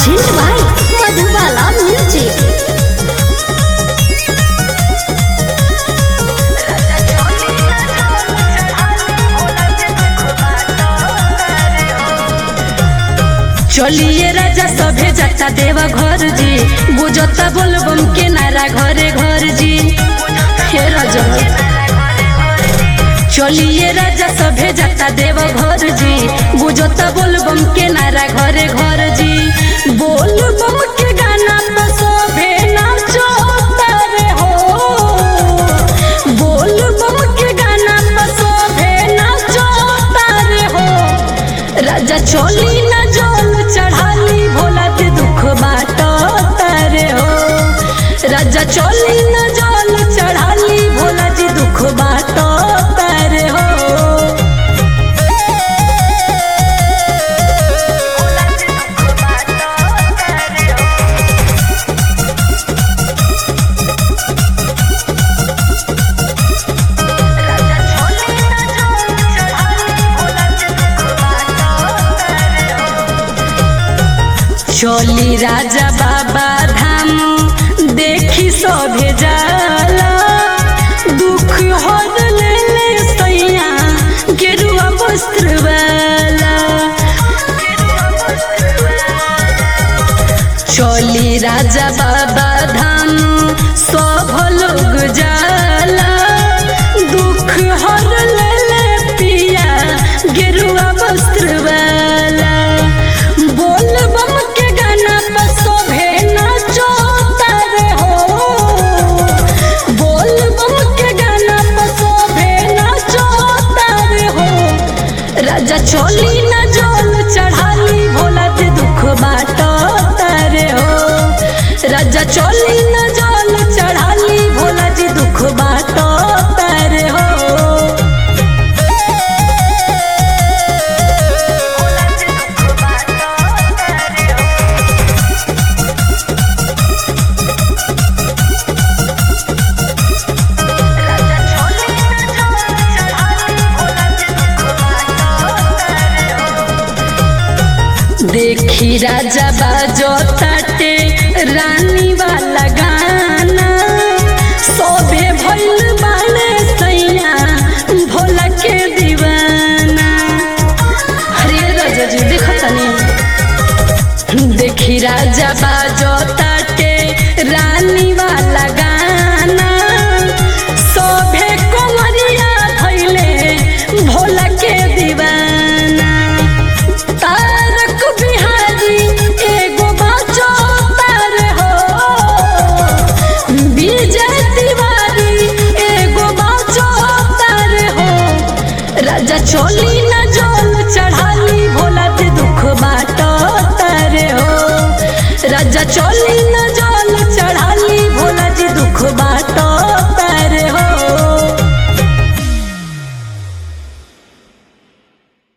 Presented by Madhubala Music. चलिए राजा सभे जाता देवा घर जी बुझता बोलबम के नारा घरे घर जी हे राजा चलिए राजा सभे जाता देवा घर जी बुझता बोलबम के नारा घरे घर जी बोलबम के गाना तो सभे नाचो तारे हो बोलबम के गाना तो सभे नाचो तारे हो राजा चोली न जल चढ़ाली भोला के दुख बाटो तारे हो राजा चोली न जल चढ़ाली भोला जी दुख बाटो तारे हो चोली राजा बाबा धाम देखी सभे जाला दुख हर ले ले सैया गेरुआ वस्त्र वाला चोली राजा बाबा धाम सब लोग जाला दुख हर ले ले पिया गेरुआ वस्त्र वाला बोल बम के गाना पर शोभे नाचो तारे हो बोल बम के गाना पर शोभे नाचो तारे हो राजा चोली न जल चढ़ाली भोला ते दुख बाटो तारे हो राजा चोली न जल चढ़ाली भोला जी दुख बाटो तारे हो देखी राजा बाजो ताटे रानी वाला गाना सोबे भइल बाले सैया भोला के दीवाना अरे राजा जी देखो तनी देखी राजा बाजो ताटे रानी वाला गाना सोभे कोमरिया धैले भोला के दीवाना तारक बिहारी एगो बाचो तार हो विजय तिवारी एगो बाचो तार हो राजा चोली न जल चढ़ाली भोला ते दुख बाटो तारे हो राजा चोली न जल चढ़ाली भोला जी दुख बा